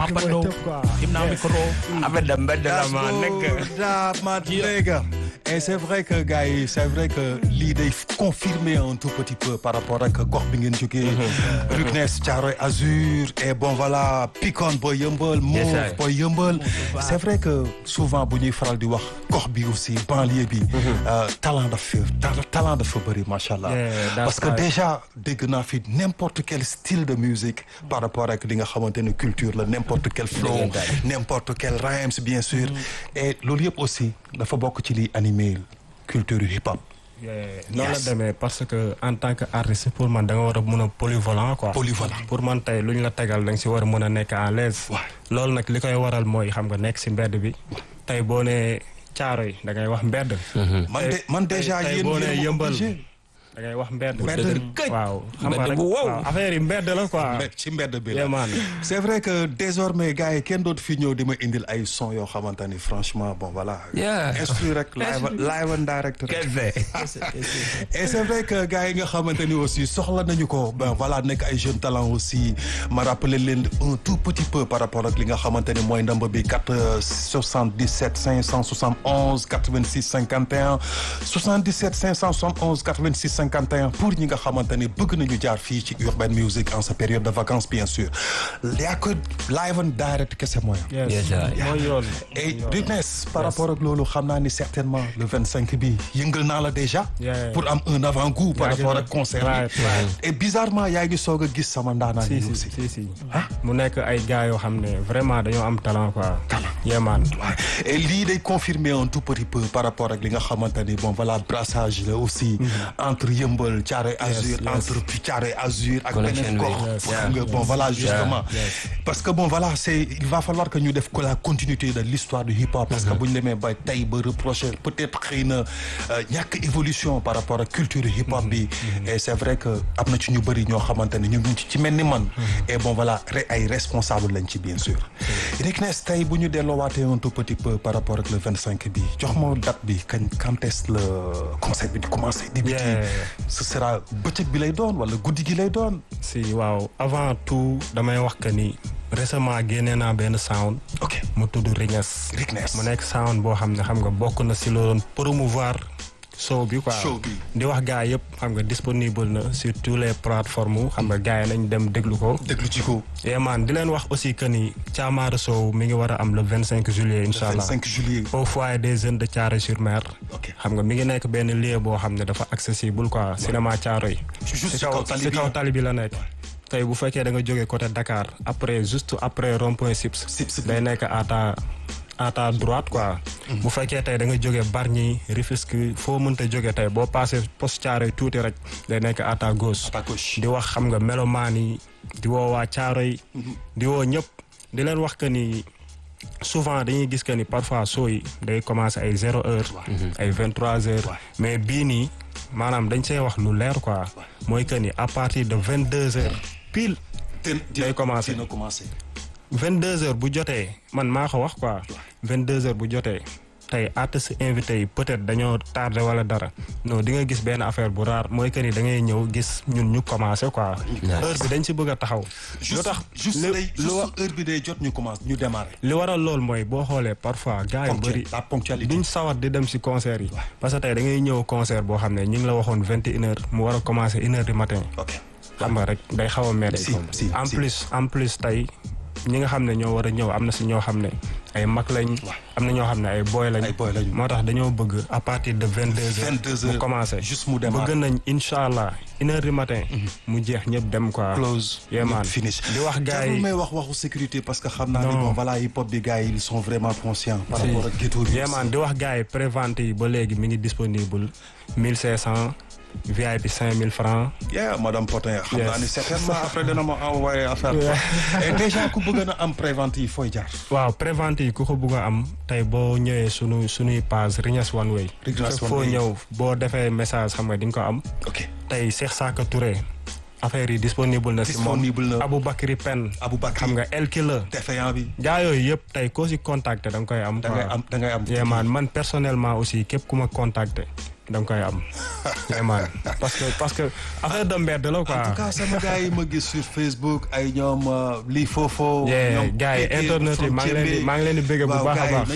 Mapando him naa micro affaire de mbedd la ma nekk da ma nigga. Et c'est vrai que gars yi c'est vrai que lii day confirmer un tout petit peu par rapport ak gox bi ngeen jógee. Ruknes Thiaroye Azur et bon voilà Pikone booy yëmbal. Yes, Mauve sir. booy yëmbal. c'est vrai que souvent bu ñuy faral di wax gox bi aussi banlieue bi. euh, talent dafa ta- talent dafa bëri macha allah. Yeah, that's parce que right. déjà dégg naa fi n'importe quel style de musique par rapport ak li nga xamante ne culture la n'importe quel flow Dëggantaan. n'importe quel rhymes bien sûr et loolu yëpp aussi dafa bokk ci liy animer culture hip hop noonu la Yes. demee parce que en tant que artiste pour man da nga war a mën a polyvalent quoi. Polyvalent. pour man tey lu ñu la tegal da nga si war a mën a nekk à l'aise Ouais. loolu nag li koy waral mooy xam nga nekk si mbedd bi tey boo nee caaro yi da ngay wax mbedd. man de man déjà tey yéen boo nee yéen a yëmbal obligé da ngay wax mbedd. Mbedd këj. waaw xam nga Mbedd rek bu wow. waaw affaire yi mbedd la quoi. Mbedd- ci mbedd bi Yeah, la man. c'est vrai que désormais gars yi kenn dootu fi ñëw di ma indil ay son yoo xamante ni franchement bon voilà Yeah. instru rek live live and direct rek kese et c'est vrai que gars yi nga xamante ni aussi soxla nañu ko ben voilà nekk ay jeunes talents aussi ma rappeler leen un tout petit peu par rapport ak li nga xamante ni mooy ndamba bi 4 77 571 86 51 77 571 86 51 pour ñi nga xamante ni bëgg nañu jaar fii ci Urban Music en sa période de vacances bien sûr yaa ko live and direct kese mooy am. yes Yes, sir. mooy yoon. et Rudness par rapport ak loolu xam naa ni certainement le 25 bi yëngal naa la déjà. Yeah. pour am un avant-goût par Yaa rapport ngi ak concert right, bi. right. et bizarrement yaa ngi soog a gis sama ndaanaan si yi si aussi. si si mu nekk ay gars yoo xam ne vraiment dañoo am talent quoi. yemaan Ouais. et lii day confirmer un tout petit peu par rapport ak li nga xamante ni bon voilà brassage la aussi. entre yëmbal Thiaroye Azur yes. entre Thiaroye Azur ak Connection beneen bi. gox. Yes, xam nga bon voilà justement. parce que bon voilà c'est il va falloir que ñu def ko la continuité de l'histoire du hip hop. parce que bu ñu demee ba tey ba reprocher peut-être xëy na euh, ñàkk évolution par rapport ak culture hip hop bi. et c'est vrai que am na ci ñu bëri ñoo xamante ne ñu ngi ci ci mel ni man. et bon voilà re- ay responsable lañ ci bien sûr. Riknes tey bu ñu delloowaatee un tout petit peu par rapport ak le 25 bi jox ma date bi kañ quand est-ce le concert bi di commencer. débuter Yeah. ce sera bëccëg bi lay doon wala guddi gi lay doon. si waaw avant tout damay wax que ni récemment génnee naa benn sound ok mu tudd Rignes Rignes. mu nekk sound boo xam ne xam nga bokk na si loolu promouvoir show bi quoi Show bi. di wax gars yëpp xam nga disponible na sur tous les plateformes xam nga gars yi nañ dem déglu ko déglu ci ko. yemaan di leen wax aussi que ni Thiamara Sow mi ngi war a am le 25 juillet incha allah 25 juillet. au foyer des jeunes de Thiaroye-sur-Mer ok xam nga mi ngi nekk benn lieu boo xam ne dafa accessible quoi cinéma Thiaroye juste si ci kaw kaw tali si bi. kaw tali bi la nekk tey bu fekkee da nga jógee côté Dakar après juste après rond point Sips Sips bi. day nekk à ta à ta droite quoi bu fekkee tey da nga jógee Bargny Rufisque foo mënta jógee tey boo passé poste Thiaroye tuuti rek day nekk à ta gauche À ta gauche. di wax xam nga melomaan yi di woo waa Thiaroye di woo ñëpp di leen wax que ni souvent dañuy gis que ni parfois soo yi day commencer ay zéro heure ay vingt trois heures mais bii nii maanaam dañ see wax lu leer quoi mooy que ni à partir de vingt deux heures pile Ten- day commencer. dina commencer. vingt deux heures bu jotee man maa ko wax quoi vingt deux heures bu jotee tey artistes invités yi peut-être dañoo tardé wala dara non di nga gis benn affaire bu rare mooy que ni da ngay ñëw gis ñun ñu commencé quoi heure bi dañ si bëgg a taxaw lu juste tax juste li- day lu wa- juste heure bi day jot ñu commence ñu démarrer. li waral loolu mooy boo xoolee parfois gars yu bëri la ponctualité. duñ sawar di dem si concert yi parce que tey da ngay ñëw concert boo xam ne ñi ngi la waxoon vingt et une heures mu war a commencer une heure du matin ok xam nga rek day xaw a métti Si, si, en si. plus en plus tey ñi nga xam ne ñoo war a ñëw am na si ñoo xam ne ay mag lañ am na ñoo xam ne ay boy lañ Ay boy lañ. moo tax dañoo bëgg à partir de vingt deux heures 22 mu heures, commencé juste mu démarrer. bëgg nañ incha allah une heure du matin mu jeex ñëpp dem quoi close. yeah, man. finish. di wax gars jarul yi may wax waxu sécurité parce que xam naa ni Non. bon voilà hip hop bi gars yi ils sont vraiment conscients. par rapport ak ghetto bi. Yéemaan di wax gars yi prévente yi ba léegi mi ngi disponible mille cinq cent VIP cinq mille francs yeah madame Potin xam Yes. naa ni certainement après dina ma envoyer affaire quoi. et déjà ku bëgg na am prévente yi fooy jaar. waaw prévente yi ku ko bugg a am tey boo ñëwee sunu sunuy page Rignes One Way Rignes One foo Way. ñëw boo defee message xam nga di nga ko am ok tey Cheikh Saka Touré affaire yi disponible na si moom Disponible na. Aboubacry Pen Aboubacry. xam nga El Killer défaillant bi. gaa yooyu yëpp tey koo si contacté da nga koy am da ngay quoi. am da ngay am. Yeah, man man personnellement aussi képp ku ma contacté da nga koy am vraiment parce que parce que affaire de mbedd la quoi en tout cas sama gars yi ma gis sur Facebook ay ñoom lii foofoo. Yeah, ñoom gars yi Kéké, internet yi maa ngi leen di From maa ngi leen di bëgg bu waaw, baax a gars yi baax